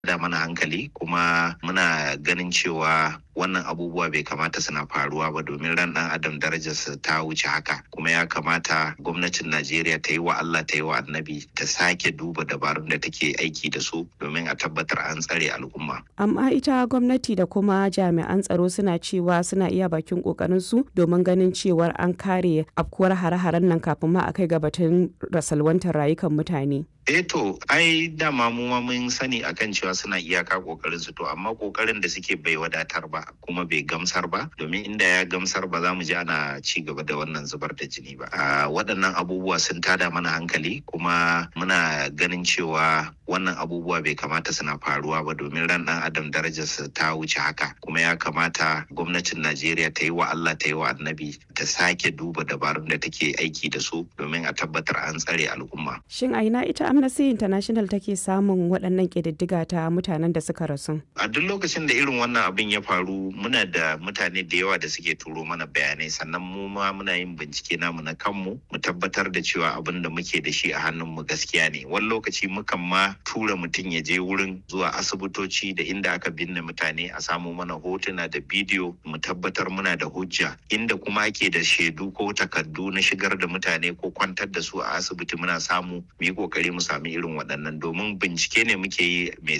da mana hankali kuma muna ganin cewa wannan abubuwa bai kamata suna faruwa ba domin ran dan adam darajarsa ta wuce haka kuma ya kamata gwamnatin najeriya ta yi wa allah ta yi wa annabi ta sake duba dabarun da take aiki da su domin a tabbatar an tsare al'umma amma ita gwamnati da kuma jami'an tsaro suna cewa suna iya bakin kokarin su domin ganin cewar an kare afkuwar hare-haren nan kafin ma a kai ga batun rasalwantar rayukan mutane eh to ai dama mu ma mun sani akan cewa suna iyaka kokarin su to amma kokarin da suke bai wadatar ba kuma bai gamsar ba domin inda ya gamsar ba za mu ji ana ci gaba da wannan zubar da jini ba a waɗannan abubuwa sun tada mana hankali kuma muna ganin cewa wannan abubuwa bai kamata suna faruwa ba domin ran dan adam darajarsa ta wuce haka kuma ya kamata gwamnatin najeriya ta yi wa allah ta yi wa annabi ta sake duba dabarun da take aiki da su domin a tabbatar an tsare al'umma shin a ina ita amnesty international take samun waɗannan ƙididdiga ta mutanen da suka rasu a duk lokacin da irin wannan abin ya faru muna da mutane da yawa da suke turo mana bayanai sannan mu ma muna yin bincike namu na kanmu mu tabbatar da cewa abin da muke da shi a hannunmu gaskiya ne wani lokaci mukan ma tura mutum ya je wurin zuwa asibitoci da inda aka binne mutane a samu mana hotuna da bidiyo mu tabbatar muna da hujja inda kuma ake da shaidu ko takardu na shigar da mutane ko kwantar da su a asibiti muna samu mu yi kokari mu sami irin waɗannan domin bincike ne muke yi mai